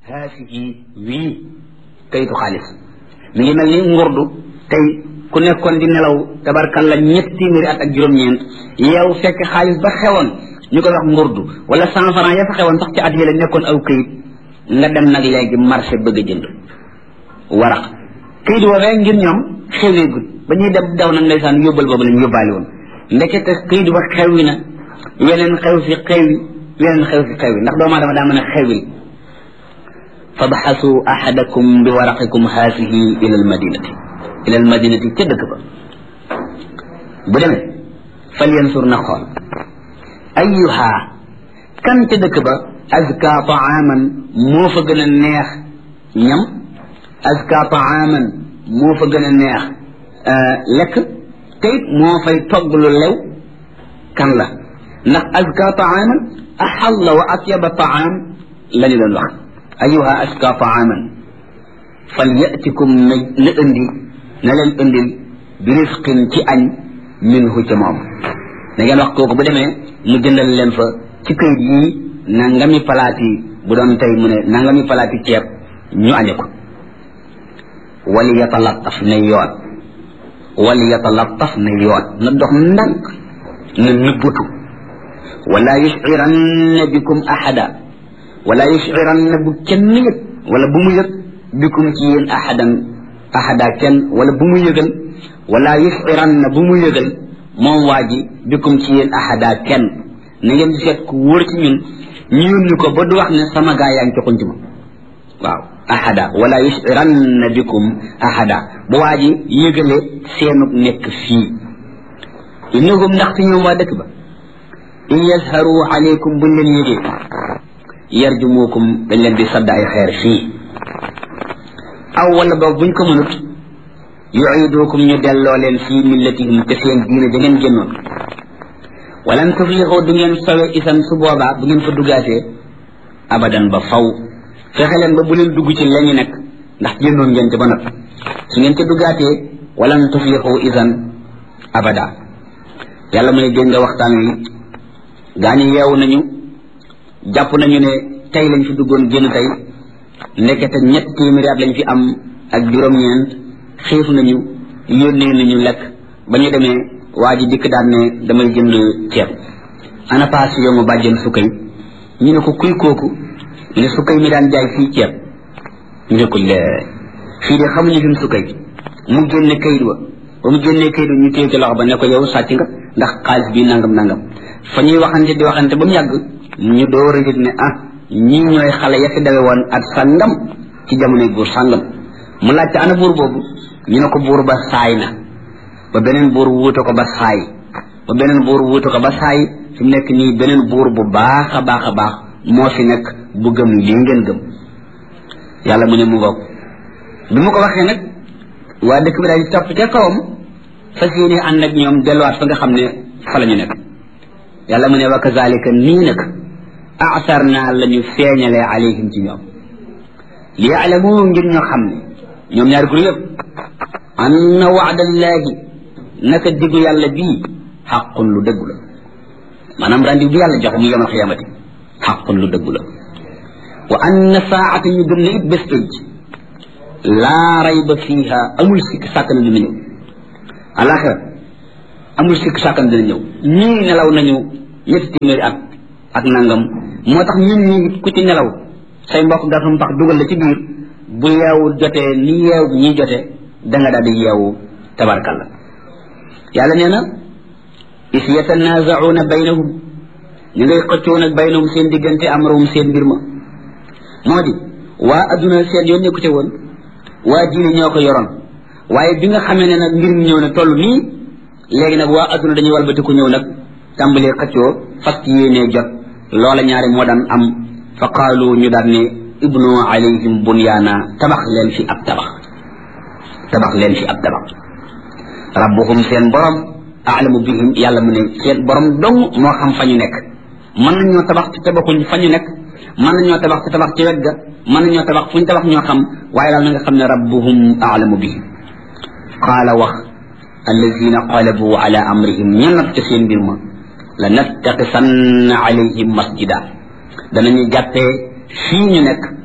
haasihi wii kayitu xaalis mi ngi mel ni ngurdu tey ku nekkoon di nelaw tabarkalla ñetti téeméeri at ak juróom-ñeent yow fekk xaalis ba xewoon ñu koy wax ngurdu wala cent franc ya fa xewoon sax ci at yële nekkoon aw këyit nga dem nag léegi marché bëgg a jënd waraq këyit woowee ngir ñoom xewee gut ba ñuy dem daw nag ndeysaan yóbbal boobu lañ yóbbaale woon ndekete këyit ba xewwi na weneen xew fi xewwi weneen xew fi xewwi ndax doomu aadama daa mën a xewil fabxasu ahadakum bi waraqikum haasihi ila almadinati ila almadinati ca dëkk ba bu demee fal yansur na xool ayuha kan ca dëkk ba azka taaman moo fa gën a neex ñam azka taaman moo fa gën a neex lekk te it moo fay togg lu lew kan la ndax azka taaman axalla wa atyaba taam la ñu doon wax ayuha azka taaman fal yatikum na na indi na leen indil bi risqin ci añ minhu ca moom da ngeen wax kooku bu demee mu jëndal leen fa ci këyit yii nangami palaat yi bu doon tey mu ne nangami palaat yi ceeb ñu añe ko wali yatalattaf na yoon wali yatalattaf na yoon na dox ndànk na nëbbutu wala yusciranna bikum ahada wala yusciranna bu kenn yëg wala bu mu yëg bikum ci yéen ahadan ahada kenn wala bu mu yëgal wala yusciranna bu mu yëgal moom waa ji bikum ci yéen ahada kenn na ngeen di seet ku wóor ci ñun ñu yónni ko ba du wax ne sama gaa yaa ngi ci xunc ma waaw ahada wala yusciranna bikum ahada bu waa ji yëgale seenu nekk fii innahum ndaxte ñoom waa dëkk ba in yazharu alaykum buñ leen yëgee yarjumukum dañ leen di sadd ay xeer fii aw wala boog buñ ko mënut yuidukum ñu delloo leen fii millatihim te seen diine da ngeen génnoon walan tuflixu du ngeen sowe isan su boobaa bu ngeen fa duggaatee abadan ba faw fexe leen ba bu leen dugg ci lañu nekk ndax génnoon ngeen ca ba noppi su ngeen ca duggaatee walan tuflixu isan abada yàlla mu ne dégg nga waxtaan wi gaa ñi yeewu nañu jàpp nañu ne tey lañ fi duggoon génn tey ndekete ñett téeméeri at lañ fi am ak juróom-ñeent xiif nañu yónnee nañu lekk ba ñu demee waa ji dikk daan ne damay jënd ceeb ana paas yow ma bàjjen sukkay ñu ne ko kuy kooku ne sukkay mi daan jaay fii ceeb ñu ne ko lee fii de xamuñu fi mu sukkay mu génne kayit wa ba mu génnee kayit wa ñu téye ci loxo ba ne ko yow sàcc nga ndax xaalis bi nangam nangam fa ñuy waxante di waxante ba mu yàgg ñu door a yëg ne ah ñii ñooy xale ya fi dawe woon ak sàngam ci jamonoy buur sàngam mu laajte ana buur boobu ñu ne ko buur ba saay na ba beneen buur wuute ko ba saay ba beneen buur wuute ko ba saay fi mu nekk nii beneen buur bu baax a baax a baax moo fi nekk bu gëm lii ngeen gëm yàlla mu ne mu ngoog bi mu ko waxee nag waa dëkk bi daal di topp ca kawam fas yéene ànd ak ñoom delluwaat fa nga xam ne fa la ñu nekk yàlla mu ne wa kazalika nii nag asar naa la ñu feeñalee alayhim ci ñoom li yaalamu ngir ñoo xam ne ñoom ñaari gur yëpp anna waadallahi naka diggu yàlla bii xaqun lu dëggu la maanaam rendi bi yàlla joxe mu yomal xiyamati xaqun lu dëggu la wa anna saata ñu gëm ne it bés pénc laa rayba fiiha amul sikk sàkk na dina ñëw alaxira amul sikk sàkk na dina ñëw ñii nelaw nañu ñetti téeméeri at ak nangam moo tax ñun ñi ku ci nelaw say mbokk gasum pax dugal la ci biir bu yeewu jotee ni yeew ñi jotee da nga daal di yeewu tabarkalla yàlla nee na is yatanazauna baynahum ñu ngay xëccoo nag baynahum seen diggante amrahum seen mbir ma moo di waa adduna seen yoon nekku ca woon waa diine ñoo ko yoroon waaye bi nga xamee ne nag mbir mi ñëw na toll nii léegi nag waa adduna dañuy walbatiku ñëw nag tàmbalee xëccoo fas yéenee jot loola ñaari moo daan am fa qaalu ñu daan ne ibnu alayhim bunyaana tabax leen fi ab tabax tabax leen fi ab tabax rabbuhum seen borom aalamu bihim yàlla mu ne seen borom dong moo xam fa ñu nekk mën nañoo tabax ci tabaxuñ fa ñu nekk mën nañoo tabax ci tabax ci wet ga mën nañoo tabax fu ñu tabax ñoo xam waaye daal na nga xam ne rabbuhum aalamu bihim qaala wax allazina qalabu ala amrihim ña nat ca seen mbir ma la nattaqisanna alayhim masjida danañu jàppee fii ñu nekk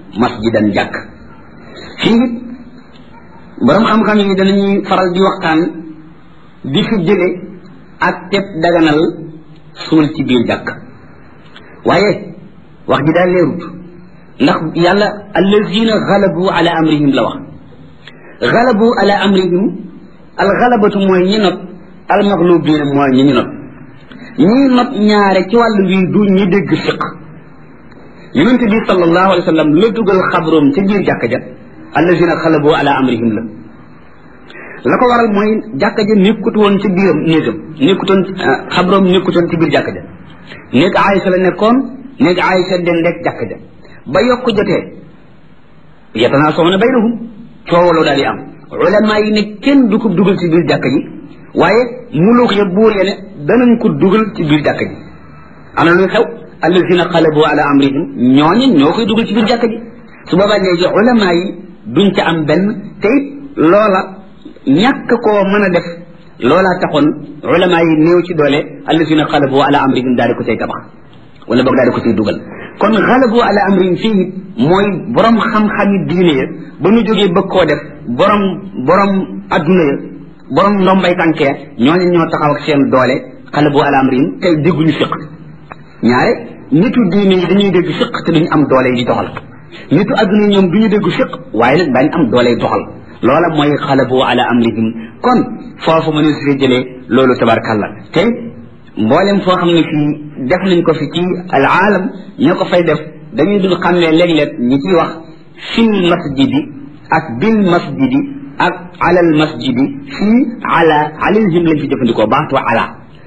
masjidan jàkk fii it borom xam-xam yi danañuy faral di waxtaan di fi jële ak teb daganal suul ci biir jàkk waaye wax ji daal leerut ndax yàlla allazina galabu ala amrihim la wax galabu ala amrihim al galabatu mooy ñi not al maglubina mooy ñi ñu not ñi not ñaare ci wàllu wi du ñi dégg fiq yonente bi sallallahu alayhi wa sallam la dugal xabroom ci biir jàkka ja allazina galabu ala amrihim la la ko waral mooy jàkka ja nekkut woon ci biiram néegam nekkutoon xabroom nekkutoon ci biir jàkka ja néeg Aïcha la nekkoon néeg Aïcha den rek jàkka ja ba yokk jotee yatanaasauna baynahum coowaloo daal di am ulama yi ne kenn du ko dugal ci biir jàkka ji waaye muluk ya buur ya ne danañ ko dugal ci biir jàkka ji ana luy xew allazina xalabu ala amrihim ñooñu ñoo koy dugal ci biir jàkka ji su boobaa léegi ulama yi duñ ca am benn te it loola ñàkk koo mën a def loolaa taxoon ulama yi néew ci doole allazina xalabu ala amrihim daal di ko cay tabax wala boog daal di ko ciy dugal kon xalabu ala amrihim fii mooy borom xam-xami diine ya ba ñu jógee bëgg koo def borom borom adduna ya borom ndombay tànk ya ñooñu ñoo taxaw ak seen doole xalabu ala amrihim te dégguñu fiq ñaare nitu diine yi dañuy dégg fiq te duñu am doole yi di doxal nitu adduna yi ñoom duñu dégg fiq waaye nag daañu am doole yi doxal loola mooy xalabu ala amrihim kon foofu mënu si jëlee loolu tabarkàlla te mboolem foo xam ne fii def nañ ko fi ci al aalam ñoo ko fay def dañuy dul xàmmee léeg-léeg ñi ciy wax fil masjidi ak bil masjidi ak alal masjidi fii ala alayhim lañ fi jëfandikoo baatu ala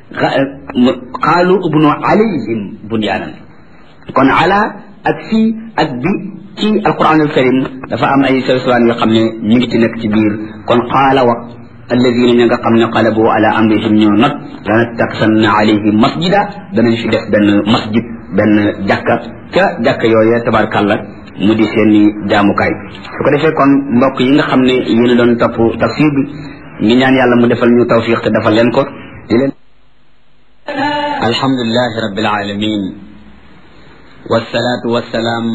qaalu ubnu alayhim bunyaanan kon ala ak fii ak bi ci alquran al karim dafa am ay sawsawaan yoo xam ne ñu ngi ci nekk ci biir kon qaala wax alladina ña nga xam ne qalabu ala amrihim ñoo not dana taxanna alayhim masjida danañ fi def benn masjid benn jàkka ca jàkka yooyee tabarkàlla mu di seeni jaamukaay su ko defee kon mbokk yi nga xam ne yéen a doon topp tafsir bi ngi ñaan yàlla mu defal ñu tawfiq te defal leen ko di leen alhamdulilahi rabbil alamin والصلاة والسلام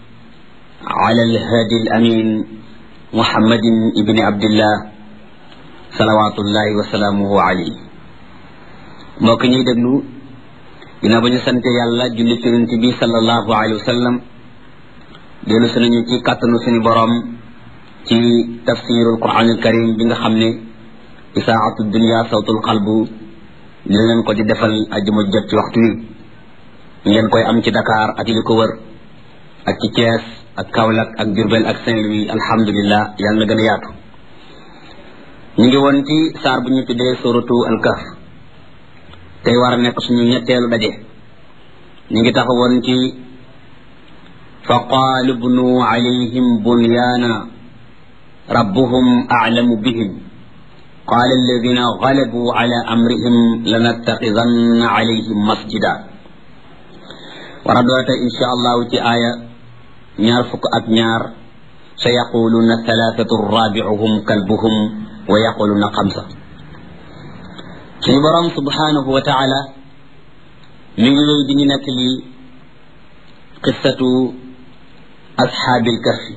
على الهادي الأمين محمد ابن عبد الله salawaatullahi wa salaamuhu alayhi mbokk ñuy déglu dina ba ñu sante yàlla julli ci yonent bi sallallahu alayhi wa sallam dellu si nañu ci kàttanu suñu borom ci tafsirul quran al karim bi nga xam ne isaatu dunia sawtul qalbu ñu leen ko di defal ajuma jot ci waxtu wi ngeen koy am ci Dakar ak li ko wër ak ci Thiès ak Kaolack ak Diourbel ak Saint-Louis alhamdulillah yàlla na gën a yaatu ñu ngi woon ci saar bu ñu tuddee suratu alkaf tey war a nekk suñu ñetteelu daje ñu ngi taxawoon ci fa qaalu bnu alayhim bunyaana rabbuhum aclamu bihim qaala alladina galabu ala amrihim lanattaxidanna alayhim masjida war a doota insha allahu ci aaya ñaar fukk ak ñaar sa yaquluuna thalathatu rabicuhum kalbuhum wa yaquluna xamsa suñu borom subhanahu wa taala mi ngi wéy di ñu nekk li qissatu ashaabil kahfi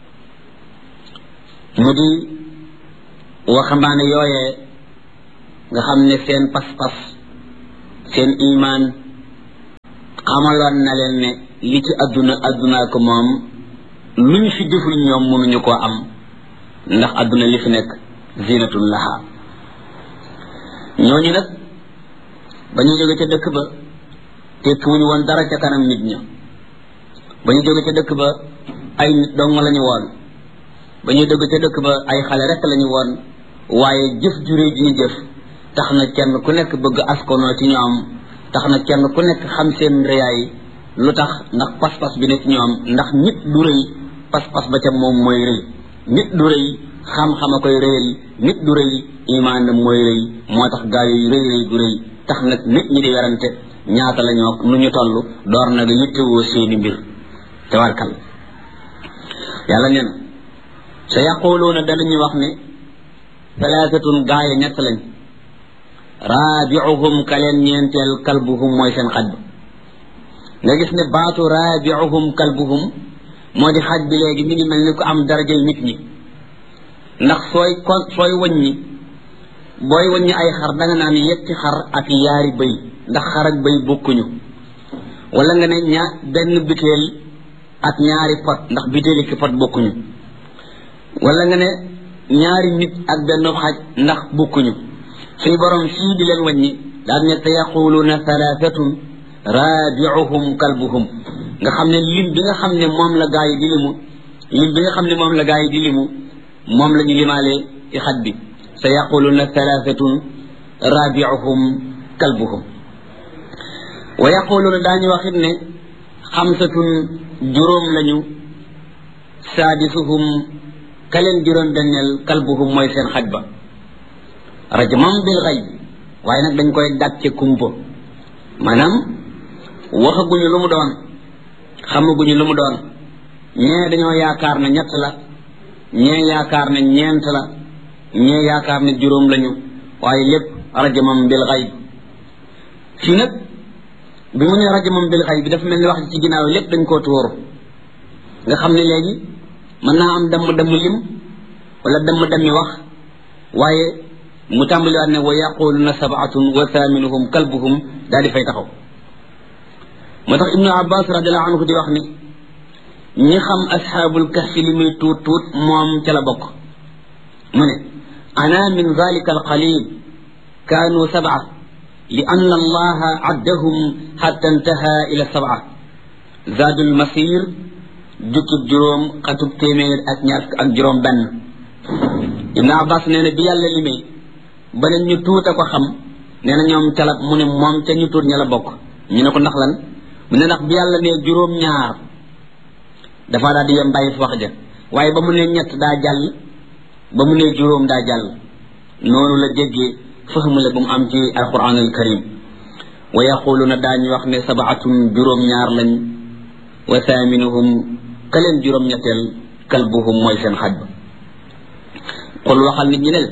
mu di waxambaane yooyee nga xam ne seen pas-pas seen imaan xamaloon na leen ne li ci adduna addunaa ko moom luñ fi deful ñoom mënuñu koo am ndax adduna li fi nekk zinatun laha ñooñu nag ba ñu jóge ca dëkk ba tekkiwuñu woon dara ca kanam nit ña ba ñu jóge ca dëkk ba ay nit dong lañu woon ba ñu jóge ca dëkk ba ay xale rek lañu woon waaye jëf juré ji ñu jëf tax na kenn ku nekk bëgg askanoo ci ñoom tax na kenn ku nekk xam seen réyaay lu tax ndax pas-pas bi ne ci ñoom ndax nit du rëy pas-pas ba ca moom mooy rëy nit du rëy xam-xama koy rëyal nit du rëy imaanam mooy rëy moo tax gaa yi rëy rëy du rëy tax nag nit ñi di werante ñaata la ñoo nu ñu toll door nag yittewoo seeni mbir tabarkal yàlla nee na sa yaquluuna danañu wax ne talaatatun gaaya ñett lañ raabiuhum ka leen ñeenteel kalbuhum mooy seen xaj ba nga gis ne baatu raabiuhum kalbuhum moo di xaj bi léegi mi ngi mel ni ko am darajay nit ñi ndax sooy kon sooy wàññi booy wàññi ay xar da nga naan yetti xar ak yaari bëy ndax xar ak bëy bokkuñu wala nga ne ña benn biteel ak ñaari pot ndax bitéeli ki pot bokkuñu wala nga ne ñaari nit ak benn xaj ndax bokkuñu suñu borom sii di leen wàññi daal ne te yaquluuna thalathatun raabiuhum kalbuhum nga xam ne lim bi nga xam ne moom la gaa yi di limu lim bi nga xam ne moom la gaa yi di limu moom la ñu limaalee ci xaj bi sa yaquluuna thalathatun raabiuhum kalbuhum wa yaquluuna daañu waxit ne xamsatun juróom lañu saadisuhum ka leen juróom benneel kalbuhum mooy seen xaj ba rajmam bil xayb waaye nag dañ koy dàcce kumpa maanaam waxaguñu lu mu doon xamaguñu lu mu doon ñee dañoo yaakaar ne ñett la ñee yaakaar ne ñeent la ñee yaakaar ne juróom lañu waaye lépp rajmam bil xayb fii nag bi mu ne rajmam bil xayb bi dafa mel ni wax ci ginnaaw lépp dañ koo tuur nga xam ne léegi mën naa am damm damm lim wala damm dammi wax waaye mu tàmbaliwaat ne wa yaquluna sabatun wa thaminuhum kalbuhum daal di fay taxaw moo tax ibnu abbas radiallahu anhu di wax ni ñi xam asxaabul kahfi li muy tuut tuut moom ca la bokk mu ne ana min dalika alqalil kaanu sab'a li ann allaha addahum xatta intaha ila sab'a zaadul masir jukkib juróom xatub téeméer ak ñaar ak juróom benn ibnu abbas nee na bi yàlla limee ba ne ñu tuuta ko xam nee na ñoom calab mu ne moom ca ñu tuut ña la bokk ñu ne ko ndax lan mu ne ndax bi yàlla ne juróom ñaar dafa daal di yem bàyyi fi wax ja waaye ba mu ne ñett daa jàll ba mu ne juróom daa jàll noonu la jéggee fahmu la bu mu am ci alquran al karim wa yaquluna daañu wax ne sabaatun juróom ñaar lañ wa thaminuhum ka leen juróom ñetteel kalbuhum mooy seen xaj ba qul waxal nit ñi ne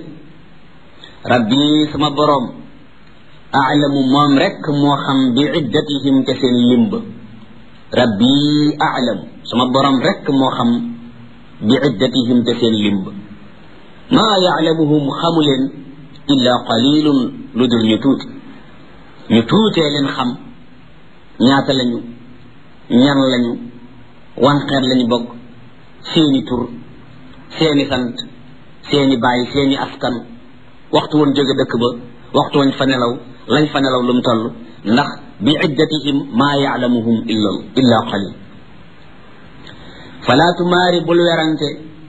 rabbi sama boroom aalamu moom rek moo xam bi iddatihim ca seen limba rabbi aalamu sama boroom rek moo xam bi iddatihim ca seen limba maa yaalamuhum xamu leen illa qalilun lu dul ñu tuuti ñu tuutee leen xam ñaata lañu ñan lañu wan xeet lañu bokk seeni tur seeni sant seeni bàyyi seeni askan waxtu woon jóge dëkk ba waxtu woon fa nelaw lañ fa nelaw lu mu toll ndax bi iddatihim maa yaalamuhum illa illa qalil falaa tumaari bul werante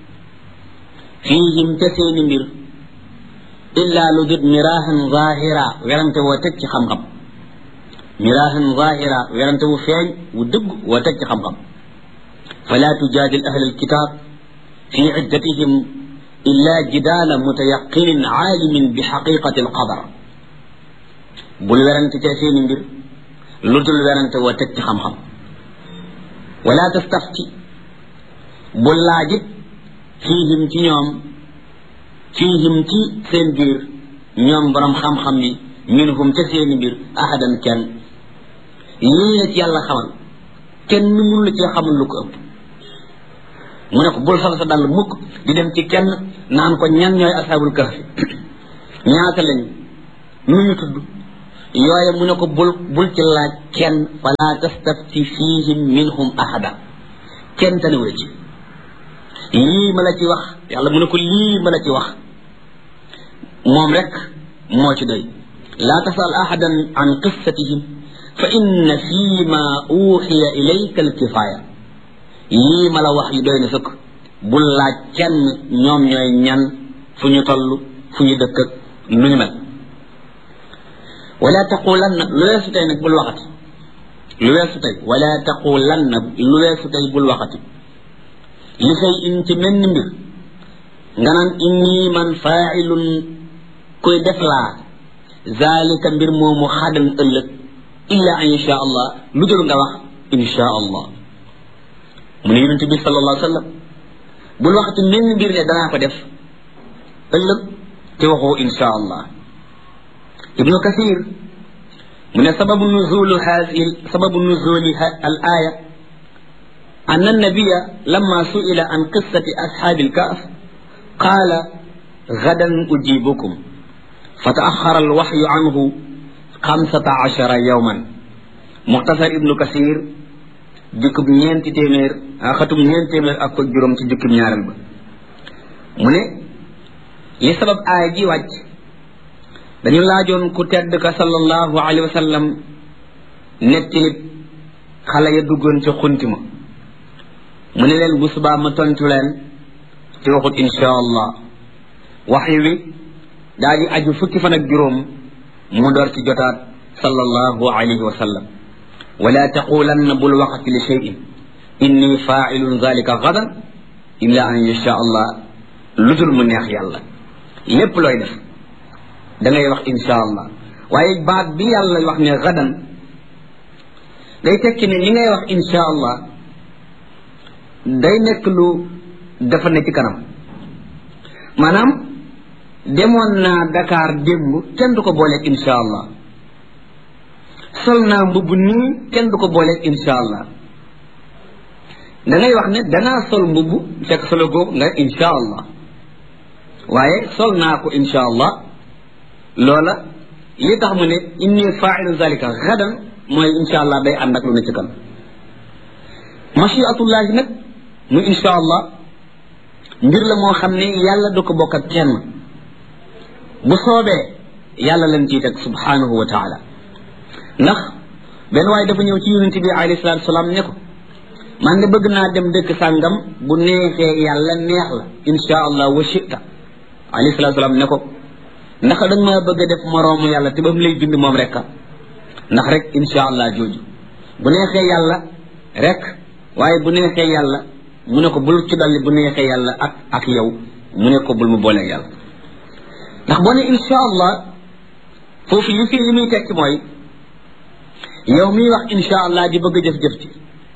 fiihim te seeni mbir illa lu dut miraahan zahira werante woo teg ci xam-xam miraahan zahira werante wu feeñ wu dëgg woo teg ci xam-xam falaa tujaadil ahla alkitab fi iddatihim illa jidaala mutayaqinin aalimin bi xaqiqati alqadar bul werante ca seeni mbir lu dul werante woo teg ci xam-xam wala tastafti bul laajit fiihim ci ñoom fiihim ci seen biir ñoom borom xam-xam yi minhum ca seeni mbir ahadan kenn lii la ci yàlla xamal kenn mënu la cee xamul lu ko ëpp mu ne ko bul sol sa dàll mukk di dem ci kenn naan ko ñan ñooy asaabul kahfi ñaata lañu nu ñu tudd yooye mu ne ko bul bul ci laaj kenn fala tastafti fihim minhum ahada kenn tanewu la ci lii ma la ci wax yàlla mu ne ko lii ma la ci wax moom rek moo ci doy laa tasal ahadan an qissatihim fa inna fii ma uuxiya ilayka alkifaaya lii ma la wax yi doy na sëkk bul laaj kenn ñoom ñooy ñan fu ñu toll fu ñu dëkk ak nu ñu mel wala taqulanna lu weesu tey nag bul waxati lu weesu tey wala taqulanna lu weesu tey bul waxati li say in ci menn mbir nga naan inni man faailun koy def laa zalika mbir moomu xadan ëllëg illa an insha allah lu dul nga wax insha allah mu ne yonente bi sallallahu alayhi wa sallam bul waxati menn mbir ne danaa ko def ëllëg te waxoo insha allah ibnu kasir mu ne sababu nuzulu haasi sababu nuzuli al aya أن النبي لما سئل عن قصة أصحاب الكهف قال غدا أجيبكم فتأخر الوحي عنه خمسة عشر يوما مختصر ابن كثير jukkub ñeenti téeméer xatum ñeenti téeméer ak ko juróom ci jukkub ñaareel ba mu ne li sabab aay ji wàcc dañu laajoon ku tedd ka sallallahu alayhi wa sallam netti nit xale ya duggoon ca xunti ma mu ne leen bu subaa ma tontu leen ci waxut insha allah waxi wi daal di aju fukki fan ak juróom mu door ci jotaat sallallahu alayhi wa sallam ولا تقولن بالوقت لشيء إني فاعل ذلك غدا إلا أن يشاء الله لدل من يخ يالله lépp looy def da ngay wax insha allah waaye baat bi yàlla wax ne gadan day tekki ne li ngay wax insha allah day nekk lu dafa ne ci kanam maanaam demoon naa Dakar démb kenn du ko booleeg insha allah sol naa mbubb nii kenn du ko booleeg insha allah da ngay wax ne danaa sol mbubb fekk solo googu nga insha allah waaye sol naa ko insha allah loola li tax mu ne inni failu zalika gadan mooy insha allah day ànd ak lu ne ci kan machiatullahi nag mu insha allah mbir la moo xam ne yàlla du ko bokk ak kenn bu soobee yàlla lañ ciy teg subhanahu wa taala ndax benn waaye dafa ñëw ci yonente bi alayhi salatu salaam ne ko man de bëgg naa dem dëkk sàngam bu neexee yàlla neex la insha allah wa shita alayhi salatu salaam ne ko ndax da nga ma bëgg a def moroomu yàlla te ba mu lay bind moom rek ndax rek insha allah jooju bu neexee yàlla rek waaye bu neexee yàlla mu ne ko bul ci dolli bu neexee yàlla ak ak yow mu ne ko bul mu booleeg yàlla ndax boo ne insha allah foofu li fi li muy tekki mooy yow miy wax insha allah di bëgg jëf-jëf ci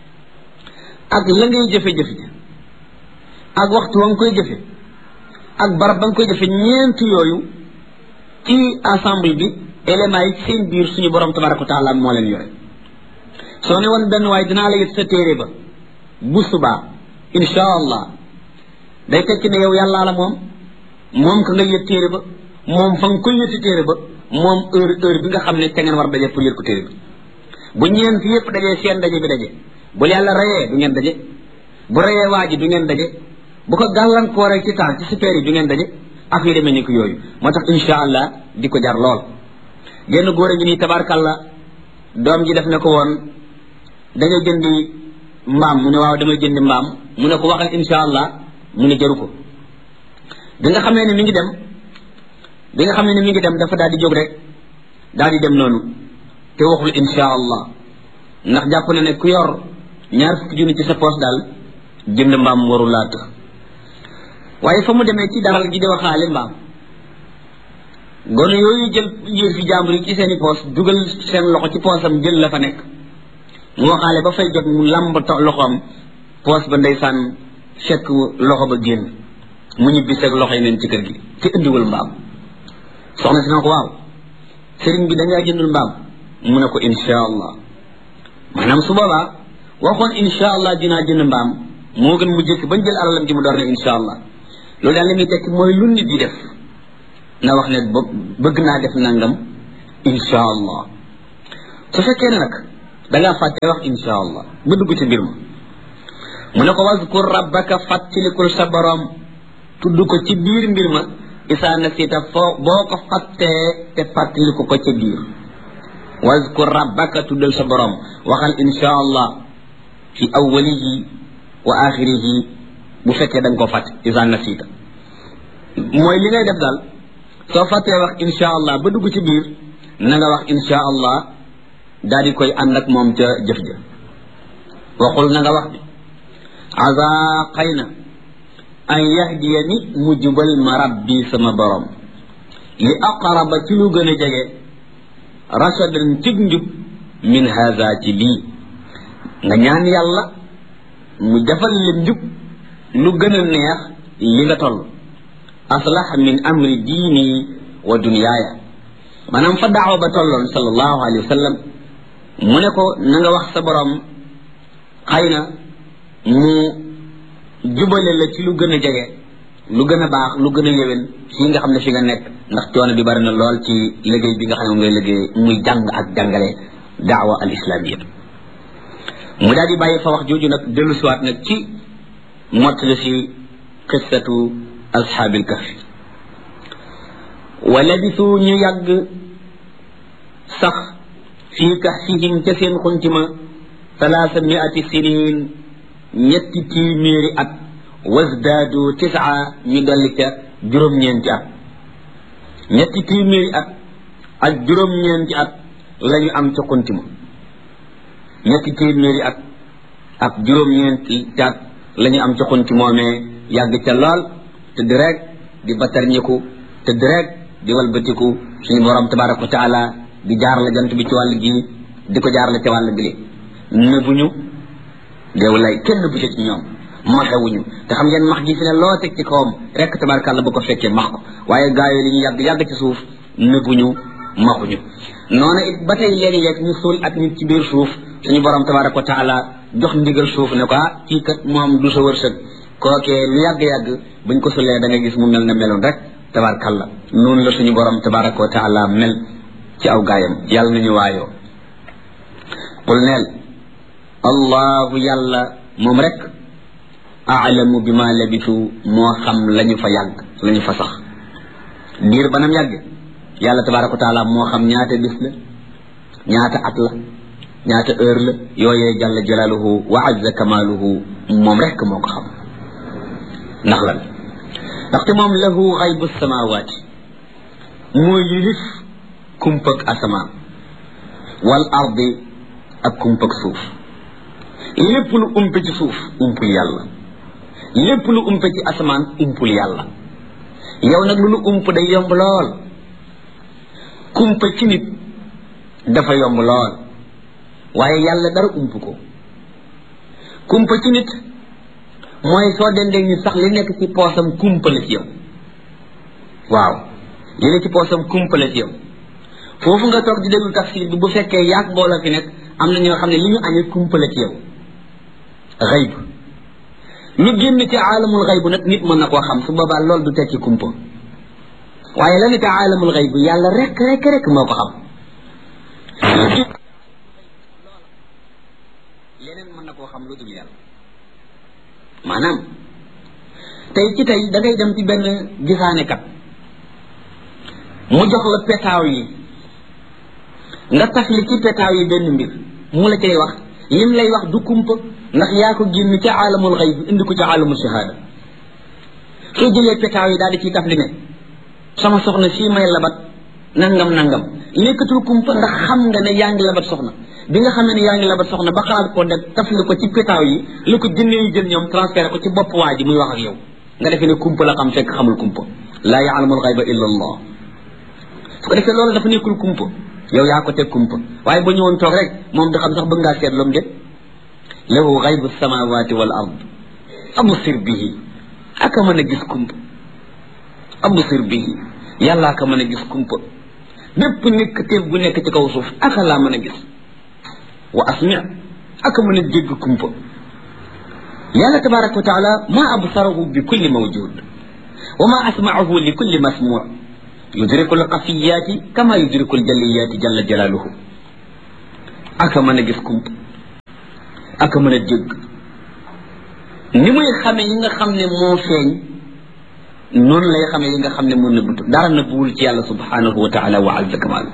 ak la ngay jëfe-jëf ci ak waxtu wa nga koy jëfe ak barab ba nga koy jëfe ñeent yooyu ci ensemble bi éléments yi seen biir suñu borom tabaraka wa taala moo leen yore soo ne woon benn waaye dinaa la yët sa téere ba bu subaa insha allah day tekki ne yow yàllaa la moom moom ka nga yët téere ba moom fa nga koy yëti téere ba moom heure heure bi nga xam ne te ngeen war daje pour yët ko téere bi bu ñeent yépp dajee seen daje bi daje bu yàlla rayee du ngeen daje bu rayee waa ji du ngeen daje bu ko gàllankooree ci temps ci super yi du ngeen daje ak yu demee ni ko yooyu moo tax insha allah di ko jar lool genn góor a ngi nii tabarkalla doom ji def na ko woon da ngay jëndi mbaam mu ne waaw damay jëndi mbaam mu ne ko waxal insha allah mu ne jaru ko bi nga xamee ne mi ngi dem bi nga xam ne mi ngi dem dafa daal di jóg rek daal di dem noonu te waxul insha allah ndax jàpp na ne ku yor ñaar fukki junni ci sa poos daal jënd mbaam waru laa tëx waaye fa mu demee ci daral gi di waxaale mbaam gone yooyu jël yër fi jàmbur yi ci seen i poos dugal seen loxo ci poosam jël la fa nekk mu waxaale ba fay jot mu lamb loxoom poos ba ndeysaan fekk loxo ba génn mu ñibbi seeg loxo yi neen ci kër gi te indiwul mbaam soxna si na ko waaw sëriñ bi da ngaa jëndul mbaam mu ne ko insha allah maanaam su boobaa waxoon insha allah dinaa jënd mbaam moo gën mu jëkk bañ jël alalam ji mu door ne insha allah loolu daal li muy tekki mooy lu nit di def na wax ne bëgg naa def nangam insha allah su fekkee ne nag da ngaa fàtte wax insha allah ba dugg ci mbir ma mu ne ko waskur rabbaka fàttalikul sa borom tudd ko ci biir mbir ma isaa nasita foo boo ko fàttee te fàttaliku ko ca biir waskur rabbaka tuddal sa borom waxal insha allah fi awwalihi wa axirihi bu fekkee da nga ko fàtte isaa nasita mooy li ngay def daal soo fàttee wax insha allah ba dugg ci biir na nga wax insha allah daal di koy ànd ak moom ca jëf ja waxul na nga wax bi asa xëy na an yahdiyani mu jubal ma rabbi sama borom li aqraba ci lu gën a jege rachadan cig njub min haza ci lii nga ñaan yàlla mu defal la njub lu gën a neex li nga toll aslax min amri diini wa dunyaaya maanaam fa daawa ba tolloon sallallahu alayhi wa sallam mu ne ko na nga wax sa borom xëy na mu jubale la ci lu gën a jege lu gën a baax lu gën a yéwén fii nga xam ne fi nga nekk ndax coono bi bari na lool ci liggéey bi nga xam ne moom ngay liggéey muy jàng ak jàngale daawa al islamiyya mu daal di bàyyi fa wax jooju nag dellu siwaat nag ci mottali si qissatu ashaabil kahfi wa labisu ñu yàgg sax fii kahfihim ca seen xuntima talaasa miati sinin ñetti téeméeri at wasdaadu tisaa ñu dolli ca juróom-ñeenti at ñetti téeméeri at ak juróom-ñeenti at la ñu am ca xuntima ñetti téeméeri at ak juróom-ñeenti at la ñu am ca xunti moomee yàgg ca lool te di rek di batarñiku te di rek di walbatiku suñu borom tabaraka wa taala di jaar la jant bi ci wàll gi di ko jaar la ca wàll gile nëbuñu deew lay kenn bu ci ñoom maxewuñu te xam ngeen max gi fi ne loo teg ci kawam rek tabarakàlla ba ko fekkee max ko waaye gaa yi li ñu yàgg yàgg ci suuf nëbuñu maxuñu noonu it ba tey léegi-léeg ñu suul ak nit ci biir suuf suñu borom tabaraka wa taala jox ndigal suuf ne ko ah kii kat moom du sa wërsëg kookee lu yàgg-yàgg buñ ko sulee da nga gis mu mel na meloon rek tabarakàlla noonu la suñu borom tabaraka wa taala mel ci aw gaayam yàlla nañu waayoo qul neel allahu yàlla moom rek aalamu bi ma labisu moo xam lañu fa yàgg lañu fa sax diir banam yàgg yàlla tabaraka wa taala moo xam ñaata bis la ñaata at la ñaata heure la yooyee jalla jalaaluhu wa azza kamaaluhu moom rek moo ko xam ndax lan ndaxte moom lahu xaybu samawaati moo yilif kumpag asamaan wal ardi ak kumpag suuf lépp lu umpe ci suuf umpul yàlla lépp lu umpe ci asamaan umpul yàlla yow nag lu lu ump day yomb lool kumpa ci nit dafa yomb lool waaye yàlla dara ump ko kumpa ci nit mooy soo dendee nit sax li nekk ci poosam kumpa la ci yow waaw li nekk ci poosam kumpa la ci yow foofu nga toog di déglu tafsir bi bu fekkee yaag mbooloo fi nekk am na ñoo xam ne li ñu añee kumpa la ci yow xayb lu génn ci aalamul xayb nag nit mën na koo xam su boobaa loolu du tekki kumpa waaye la ne ci aalamul xayb yàlla rek rek rek moo ko xam leneen mën na koo xam lu dul yàlla maanaam tey ci tey da ngay dem ci benn gisaanekat mu jox la petaaw yi nga tafli ci petaaw yi benn mbir mu la cay wax lim lay wax du kumpa ndax yaa ko génn ca aalamul xayb indi ko ca aalamul shahada soo jëlee petaaw yi daal di ciy tafli ne sama soxna sii may labat nangam nangam nekkatul kumpa ndax xam nga ne yaa ngi labat soxna bi nga xamee ne yaa ngi labat soxna ba xalaat ko def tafli ko ci petaaw yi li ko jënnee yi jël ñoom transféré ko ci bopp waa ji muy wax ak yow nga defee ne kumpa la xam fekk xamul kumpa laa yaalamul xayba illa allah su ko defee loolu dafa nekkul kumpa yow yaa ko teg kumpa waaye ba ñëwoon toog rek moom da xam sax bëgg ngaa seet loom de lahu xaybu samawati wal ard absir bihi aka mën a gis kumpa absir bihi yàllaa ka mën a gis kumpa bépp nekk teef bu nekk ci kaw suuf aka laa mën a gis wa asmi aka mën a dégg kumpa yàlla tabaraka wa taala ma absarahu bi kulli mawjud wa ma asmaahu li kulli masmuu yudriku alxafiyaati kama yudriku aljalliyaati jalla jalaaluhu aka mën a gis kumpa aka mën a dégg ni muy xame yi nga xam ne moo feeñ noonu lay xamee yi nga xam ne moo nëbbatu dara nëbbuwul ci yàlla subhanahu wa taala wa azza kamaalu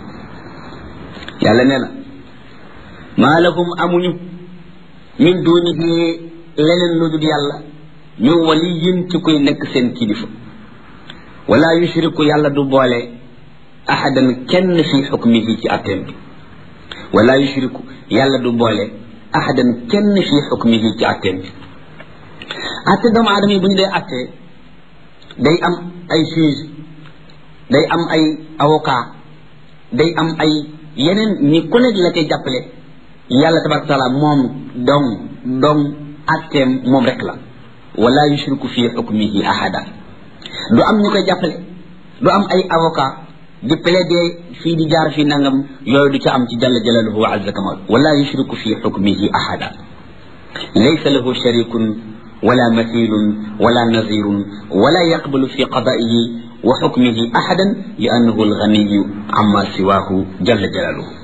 yàlla nee na maa lahum amuñu min dunihi leneen lu dul yàlla ñu waliyin ci koy nekk seen kilifa wala yushriku yàlla du boole ahadan kenn fi xukmihi ci atteem bi wala yushriku yàlla du boole ahadan kenn fi xukmihi ci atteem bi atte doomu aadama yi bu ñu dee attee day am ay juge day am ay avocat day am ay yeneen ñi ku nekk la koy jàppale yàlla tabaraka taala moom dong dong atteem moom rek la wala yushriku fi xukmihi ahada du am ñu koy jàppale du am ay avocat di plaider fii di jaar fii nangam yooyu du ca am ci jalla jalaluhu wa azza kamal wala yushriku fi xukmihi ahada laysa lahu sharikun wala mathilun wala nazirun wala yaqbalu fi qadaihi wa xukmihi ahadan li annahu alganiyu amma siwahu jalla jalaluhu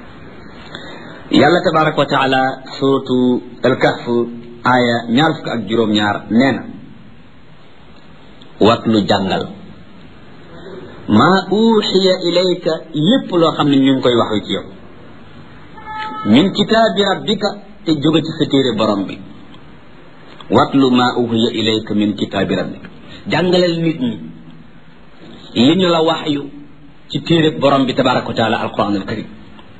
yàlla tabaraka wa taala suratu alkahf aya ñaar fukk ak juróom-ñaar nee na watlu jàngal maa uuxiya ilayka lépp loo xam ne ñu ngi koy wax ci yow min kitaabi rabbika te jóge ci sa téere borom bi watlu maa uuxiya ilayka min kitaabi rabbika jàngalal nit ñi li ñu la wax yu ci téere borom bi tabaraka wa taala alquran al karim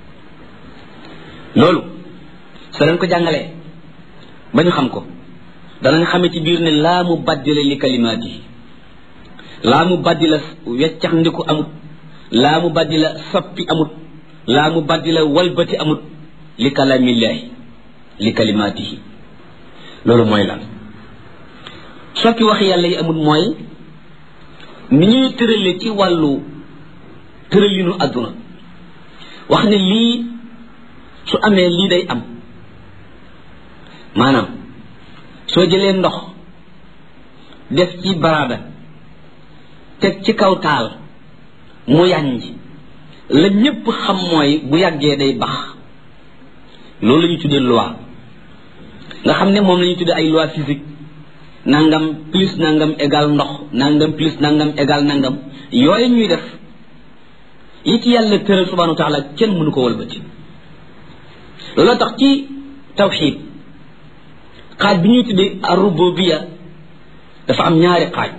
loolu soo leen ko jàngalee ba ñu xam ko danañ xamee ci biir ne laa mu baddila li kalimaat yi laa mu baddila weccax ndiku amut laa mu baddila soppi amut laa mu baddila walbati amut li kalamillaahi li kalimaatihi loolu mooy lan soppi wax yàlla yi amut mooy ni ñuy tërale ci wàllu tëralinu àdduna wax ne lii su amee lii day am maanaam soo jëlee ndox def ci baraada teg ci kaw taal mu yànj la ñépp xam mooy bu yàggee day bax loolu la ñu tuddee loi nga xam ne moom la ñu tuddee ay loi physique nangam plus nangam égal ndox nangam plus nangam égal nangam yooyu ñuy def yi ci yàlla tëral subhanahu wa taala kenn mënu ko wëlbati looloo tax ci tawxid xaaj bi ñuy tuddee arrububiya dafa am ñaari xaaj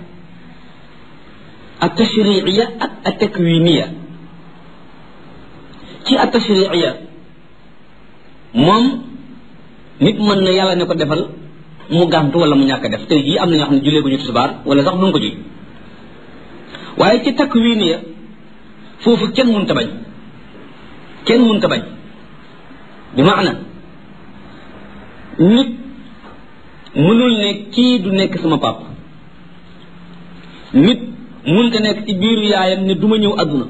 at tashriiya ak at takwiniya ci at tashriiya moom nit mën na yàlla ne ko defal mu gàntu wala mu ñàkk def tey jii am na ñoo xam ne julee ko ñu tisbaar wala sax duñ ko ji waaye ci takwiniya foofu kenn mënta bañ kenn mënta bañ bi maana nit mënul ne kii du nekk sama pap nit mënta nekk ci biiru yaayam ne du ma ñëw àdduna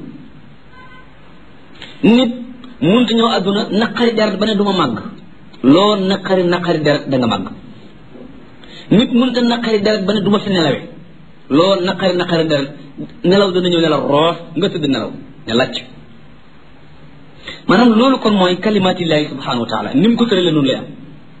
nit mënta ñëw àdduna naqari deret ba ne du ma màgg loo naqari naqari deret da nga màgg nit mënta naqari deret ba ne du ma fi nelawee loo naqari naqari deret nelaw dana ñëw nelaw roof nga tëdd nelaw ne lacc maanaam loolu kon mooy kalimatillahi subhanahu wa taala ni mu ko tëralee noonu lay am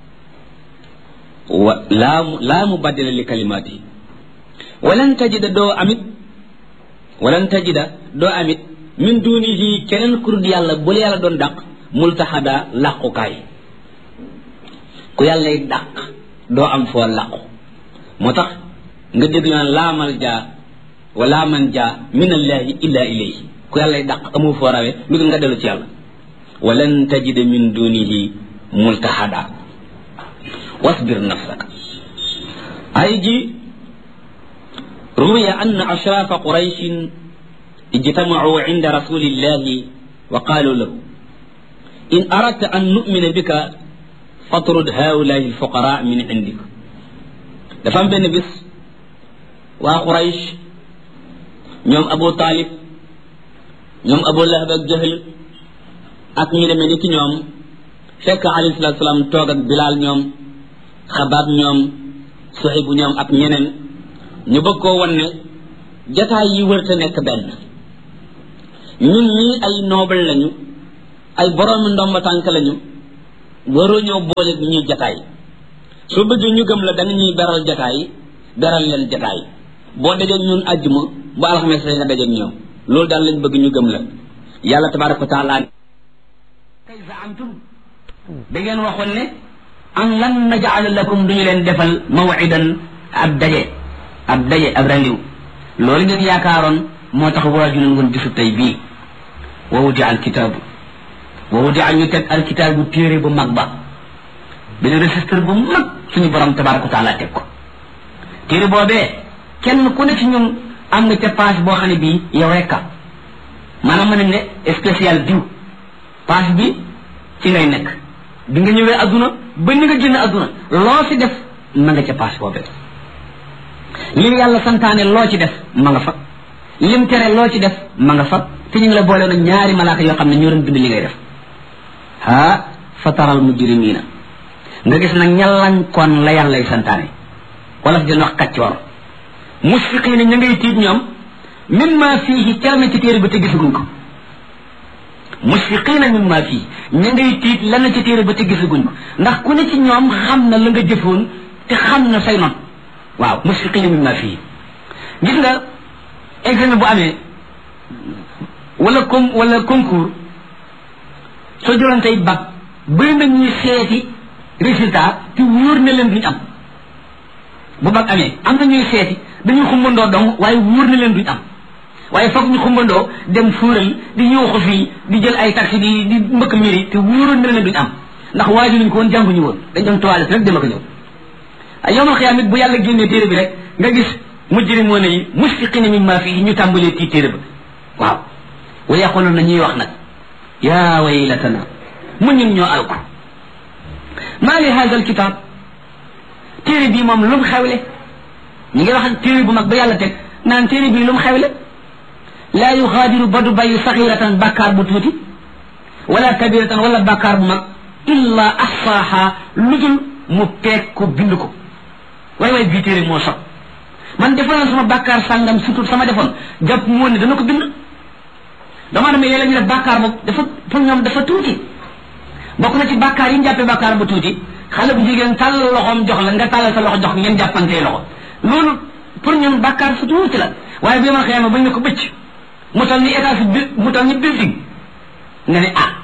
wa laa mu laa mu baddila li kalimaati walan tajida doo amit walan tajida doo amit min dunihi keneen kurut yàlla bu la yàlla doon dàq multaxada làqukaay ku yàllay dàq doo am foo làqu moo tax nga dégg ñu naan laa mal jaa wa laa man jaa min allahi illa ilayhi ku yàllay dàq amu foo rawe lu dul nga dellu ci yàlla walan tajida min dunihi multahada wasbir nafsaka ay ji ruwiya anna ashrafa qurayshin ijtamacuu cinda rasulillahi wa qaalu lahu in aradta an numina bika fatrud haulahi alfuqara min cindik dafa am benn bis waa quraysh ñoom abu talib ñoom abu lahab ak jahl ak ñu demee ni ki ñoom fekk alayhi salatu salaam toog ak bilaal ñoom xabaab ñoom suxibu ñoom ak ñeneen ñu bëgg koo wan ne jataay yi wërta nekk benn ñun ñii ay noble lañu ay boroomi ndomba tànk lañu waroo ñëw boole ñuy jataay soo bëggee ñu gëm la da nga ñuy beral jataay beral leen jataay boo dajeeg ñun àjjuma bu alxames nga dajeeg ñoom loolu daal lañ bëgg ñu gëm la yàlla tabaraka wa taala kay zaamtum da ngeen waxoon ne an lan najala lakum duñu leen defal mawidan ab daje ab daje ab randiw loolu ngeen yaakaaroon moo tax waaju leen woon bisu tey bii wa wudi al kitaabu wa wudi ñu teg al kitaabu téere bu mag ba benn registre bu mag suñu borom tabaraka wa taala teg ko téere boobee kenn ku ne ci ñun am nga ca page boo xam ne bii yow rekka maanaam mën nañ ne spécial diw page bi ci ngay nekk bi nga ñëwee adduna ba ni nga génn adduna loo ci def ma nga ca page boobee lim yàlla santaane loo ci def ma nga fa lim tere loo ci def ma nga fa te ñu ngi la boole na ñaari malaaka yoo xam ne ñoo doon bind li ngay def ha fataral mujrimina nga gis nag ñalankoon la yàllay santaane wala fi dina wax kaccoor musfiqiina ña ngay tiit ñoom mimma fiihi cal na ci téere bi te gisaguñ ko musfiqiina mimma fii ña ngay tiit la na ci téere ba te gisaguñ ko ndax ku ne ci ñoom xam na la nga jëfoon te xam na say noon waaw musfiqiina mimma fii gis nga examen bu amee wala com wala concours soo jëloon tey bac bëri na ñuy seeti résultat te wóor na leen duñ am bu bac amee am na ñuy seeti dañuy xumbandoo dong waaye wóor na leen duñ am waaye foog ñu xumbandoo dem fuural di ñëwxu fii di jël ay taxi di di mbëkk miri te wóoroon na leen duñ am ndax waaju luñ ko woon jànguñu woon dañ doon toilette rek dem ak ñëw ay yowmal xiyaam it bu yàlla génnee téere bi rek nga gis mujrimoon yi musfiqina mimma fii ñu tàmbalee tii téere ba waaw wa yaqulun na ñuy wax nag yaa waylatana mu ñun ñoo alko maa li hada al kitab téere bii moom lu mu xewle ñu ngi wax téere bu mag ba yàlla teg naan téere bii lu mu xewle laa yuxaadiru ba du bàyyi saxiratan bàkkaar bu tuuti wala kabiratan wala bàkkaar bu mag illa ahsaaha lu dul mu peeg ko bind ko waay waay bii téere moo sob man defoon sama bàkkaar sàngam surtout sama defoon jàpp moo ne dana ko bind dama dama léeg-léeg ñu def bàkkaar boobu dafa pour ñoom dafa tuuti bokk na ci bàkkaar yi ñu jàppee bàkkaar bu tuuti xale bu jigéen tàllal loxoom jox la nga tàllal sa loxo jox ngeen jàppantee loxo loolu pour ñoom bàkkaar su tuuti la waaye bi ma xëyama bañ ne ko bëcc mu tal ni état si bi mu tal ni building nga ne ah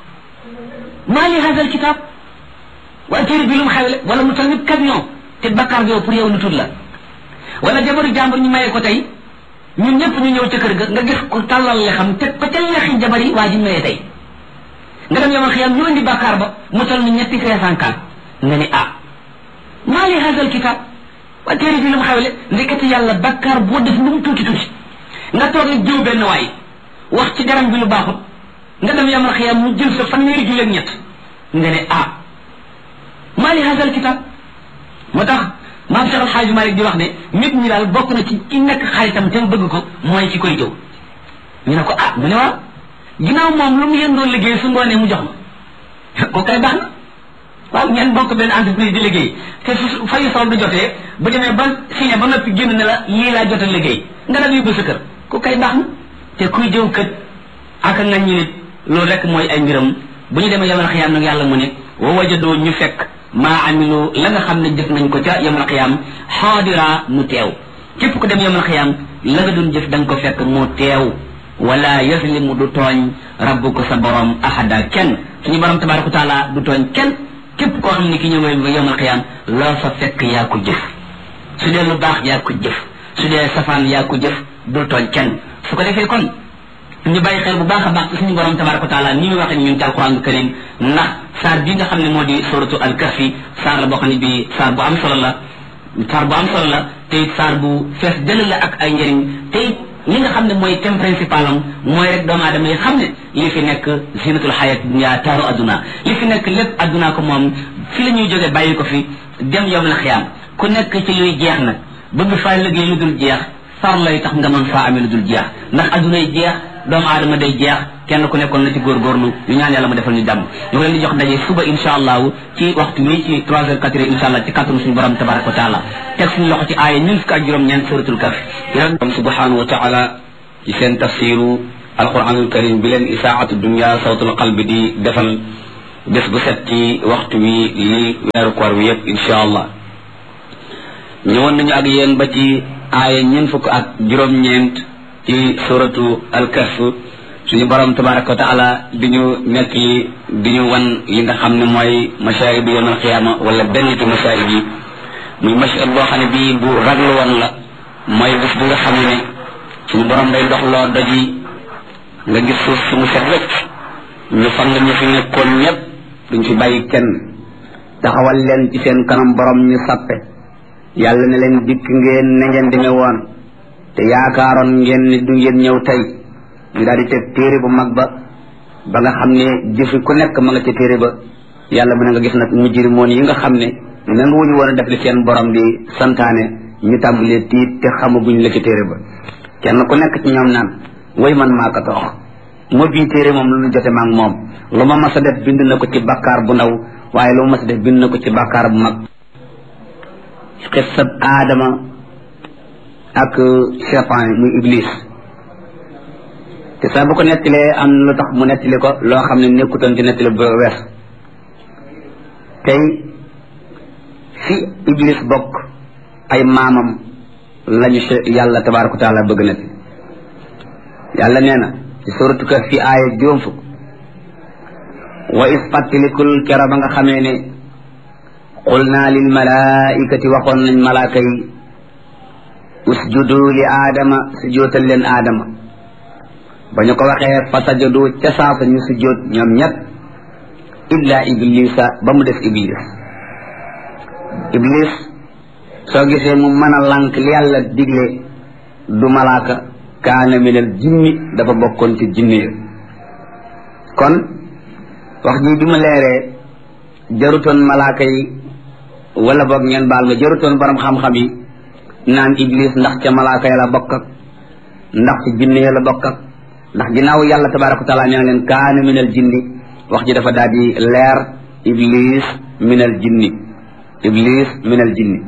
maa li hadal kitab waaye téere bi lu mu xewle wala mu tal ni camion te bàkkaar bi yow pour yow lu tuut la wala jabaru jàmbur ñu mayee ko tey ñun ñëpp ñu ñëw ca kër ga nga gis ko tàllal le xam teg ko ca lexi jabar yi waa ji mayee tey nga dem yomal xiyam ñu indi bàkkaar ba mu tal ni ñetti cinq cent quatre nga ne ah maa li hadal kitab waaye téere bi lu mu xewle ndekete yàlla bàkkaar boo def lu mu tuuti tuuti nga toog ni jiw benn waay wax ci daram bi lu baaxut nga dem yamal xiyam mu jël sa fanweeri julleeg ñett nga ne ah maa li hadal kitab moo tax maam Cheikh Alxaaji Malik di wax ne nit ñi daal bokk na ci ki nekk xaritam te mu bëgg ko mooy ci koy jëw ñu ne ko ah mu ne waaw ginnaaw moom lu mu yéen doon liggéey su ngoonee mu jox ma ko kay baax na waaw ngeen bokk benn entreprise di liggéey te su fayu sol du jotee bu demee ba signé ba noppi génn ne la lii laa jot a liggéey nga dal yóbbu sa kër ku kay baax na te kuy jëw kët aka nga ñu nit loolu rek mooy ay mbiram bu ñu demee yamal xiyaam nag yàlla mu ne wa wajadoo ñu fekk maa amilu la nga xam ne jëf nañ ko ca yamal xiyaam xaadira mu teew képp ku dem yamal xiyaam la nga doon jëf da nga ko fekk mu teew wala yaslimu du tooñ rabbuka sa borom ahada kenn suñu borom tabaraka taala du tooñ kenn képp koo xam ne ki ñëw nga yamal xiyaam loo fa fekk yaa ko jëf su dee lu baax yaa ko jëf su dee safaan yaa ko jëf du tooñ kenn su ko defee kon ñu bàyyi xel bu baax a baax ci suñu borom tabaraka wa taala ni muy waxee ñun ci alquran karim ndax saar bi nga xam ne moo di suratu alkahfi saar la boo xam ne bi saar bu am solo la saar bu am solo la te it saar bu fees dëll la ak ay njëriñ te it li nga xam ne mooy thème principal am mooy rek doomu aadama yi xam ne li fi nekk zinatul xayat dunya taaru adduna li fi nekk lépp adduna ko moom fi la ñuy jógee bàyyi ko fi dem yom la xiyaam ku nekk ci luy jeex nag bëgg faa liggéey lu dul jeex far lay tax nga mën faa amee lu dul jeex ndax adduna yi jeex doomu aadama day jeex kenn ku nekkoon na ci góorgóorlu ñu ñaan yàlla mu defal ñu jàmm ñu leen di jox daje suba insha allahu ci waxtu wi ci trois heures quatre heures insha allah ci kàttanu suñu borom tabaraka wa taala teg suñu loxo ci aaya ñun fukk ak juróom-ñeent suratul kaf borom subhanahu wa taala ci seen tafsiru alquranul karim bi leen isaatu dunia sawtul qalbi di defal bés bu set ci waxtu wi li weeru koor wi yëpp insha allah ñëwoon nañu ak yéen ba ci aaya ñun fukk ak juróom-ñeent ci suratu alkahf suñu borom tabaraka wa taala di ñu nekk yi di ñu wan yi nga xam ne mooy mashaahid yawm alqiyama wala benn ci mashaahid yi muy mashaahid boo xam ne bii bu raglu woon la mooy bés bi nga xam ne suñu borom day dox loo doj yi nga gis suuf si mu set wecc ñu fan nga ñu fi nekkoon ñëpp duñ fi bàyyi kenn taxawal leen ci seen kanam borom ñu sappe yàlla ne leen dikk ngeen ne ngeen demee woon te yaakaaroon ngeen ni du ngeen ñëw tey ñu daal di teg téere bu mag ba ba nga xam ne jëfi ku nekk ma nga ca téere ba yàlla mën nga gis nag mujrimoon yi nga xam ne nangu wuñu woon a def li seen borom di santaane ñu tàmbalee tiit te xamaguñ la ca téere ba kenn ku nekk ci ñoom naan way man maa ko toox moo bii téere moom lu ñu jote maag moom lu ma mas a def bind na ko ci bakkaar bu ndaw waaye lu mas def bind na ko ci bàkkaar bu mag xissab aadama ak cheytaan muy iblis te saa bu ko nettalee am lu tax mu nettali ko loo xam ne nekkutoon ci nettali bu wees tey fi iblis bokk ay maamam lañu yàlla tabaraka wa taala bëgg na yàlla nee na ci suratu Kahf fi aaya juróom fukk wa is fàttalikul kera ba nga xamee ne qul naa lil malaikati waxoon nañ malaaka yi usjudu li aadama sujootal leen aadama ba ñu ko waxee fa sajadu ca saasa ñu sujoot ñoom ñett illa iblisa ba mu des iblis iblis soo gisee mu mën a lànk li yàlla digle du malaaka kaana minal jinni dafa bokkoon ci jinni ya kon wax ji bi mu leeree jarutoon malaaka yi wala boog ngeen baal ma jarutoon borom xam-xam yi naan iblis ndax ca malaaka ya la bokk ak ndax ci jinni ya la bokk ak ndax ginnaaw yàlla tabaraka wa taala nee na leen kaana minal jinni wax ji dafa daal di leer iblis minal jinni iblis minal jinni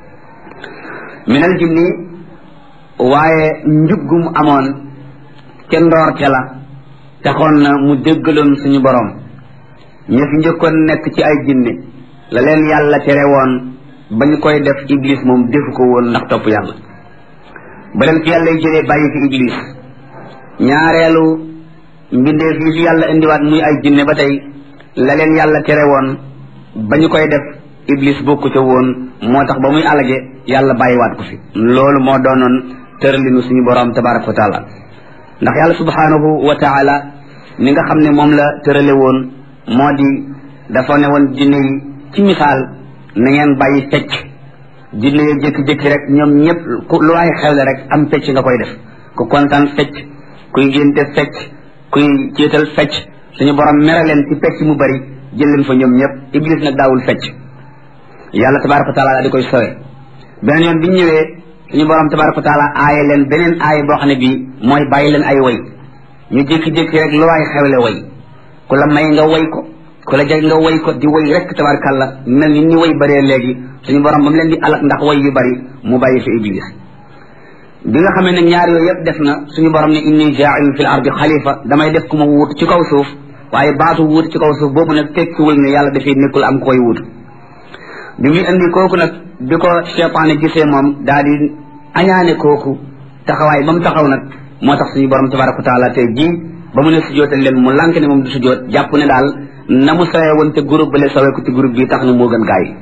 minal jinni waaye njuggum amoon ca ndoorte la taxoon na mu déggaloon suñu borom ña fi njëkkoon nekk ci ay jinne la leen yàlla tere woon ba ñu koy def iblis moom defu ko woon ndax topp yàlla ba leen fi yàlla jëlee bàyyi fi iblis ñaareelu mbindeef yi fi yàlla indiwaat muy ay jinne ba tey la leen yàlla tere woon ba ñu koy def iblis bokku ca woon moo tax ba muy alage yàlla bàyyiwaat ko fi loolu moo doonoon tëralinu suñu borom tabaraka wa taala ndax yàlla subhanahu wa taala ni nga xam ne moom la tërale woon moo di dafa ne woon jinne yi ci misaal na ngeen bàyyi fecc jinne yi jékki-jékki rek ñoom ñëpp lu waay xewle rek am fecc nga koy def ku kontaan fecc kuy génte fecc kuy céetal fecc suñu borom mere leen ci fecc mu bari jël leen fa ñoom ñëpp iblis nag daawul fecc yàlla tabaraka wa taala daal di koy sowe beneen yoon bi ñu ñëwee suñu borom tabaraka wa taala aaye leen beneen aaye boo xam ne bii mooy bàyyi leen ay way ñu jékki-jékki rek lu waay xewle way ku la may nga way ko ku la jeg nga way ko di way rek tabarakàlla mel ni ni way bëree léegi suñu borom ba mu leen di alak ndax way yu bari mu bàyyi fi iblis bi nga xamee ne ñaar yooyu yëpp def na suñu borom ne inni jaa'ilun fil ardi xalifa damay def ku ma wuut ci kaw suuf waaye baatu wuut ci kaw suuf boobu nag tekkiwul ne yàlla dafay nekkul am koy wuut bi muy indi kooku nag bi ko cheytaane gisee moom daal di añaane kooku taxawaay ba mu taxaw nag moo tax suñu borom tabaraka wa taala tey jii ba mu ne sujootal leen mu lànk ne moom du sujoot jàpp ne daal na mu sawee woon te groupe bale sawee ko ci groupe bi tax na moo gën gaa yi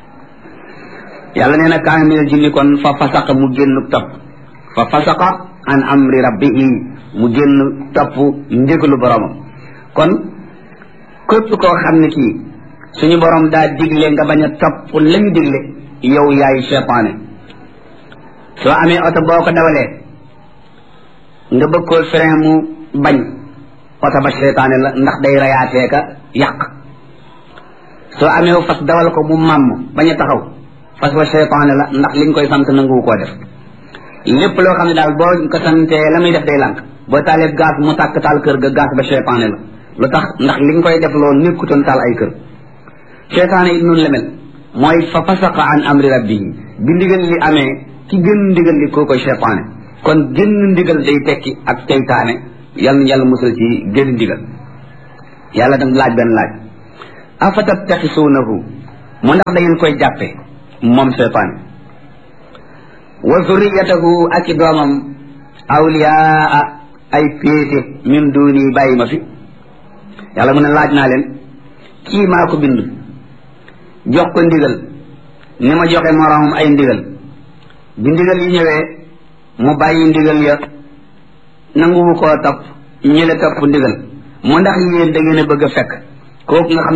yàlla nee na kaana minal jinni kon fa fasaqa mu génn topp fa fasaqa an amri rabbihi mu génn topp ndigalu boromam kon képp koo xam ne kii suñu borom daa digle nga bañ a topp lañu digle yow yaay cheytaane soo amee oto boo ko dawalee nga bëgg koo frein mu bañ oto ba cheytaane la ndax day rayaatee ka yàq soo amee fas dawal ko mu màmm bañ a taxaw fas wa cheytaane la ndax liñ koy sant nanguwu koo def lépp loo xam ne daal boo ko santee la muy def day lànk boo taalee gaz mu tàkk taal kër ga gaz ba cheytaane la lu tax ndax liñ koy def loolu nekkutoon taal ay kër cheytaane it noonu la mel mooy fa fasaqa an amri rabbihi bi ndigal li amee ki gën ndigal li koo koy cheytaane kon gën ndigal day tekki ak teytaane yal na yàlla musal ci gën ndigal yàlla dam laaj benn laaj afatattaxisuunahu mu ndax da ngeen koy jàppe moom cheytaane wa zurriyatahu ak i doomam awliyaa ay péete min duuni bàyyi ma fi yàlla mu ne laaj naa leen kii maa ko bind jox ko ndigal ni ma joxe moroomam ay ndigal bi ndigal yi ñëwee mu bàyyi ndigal ya nanguwu koo topp ñi la topp ndigal mu ndax yéen da ngeen a bëgg a fekk kooku nga xam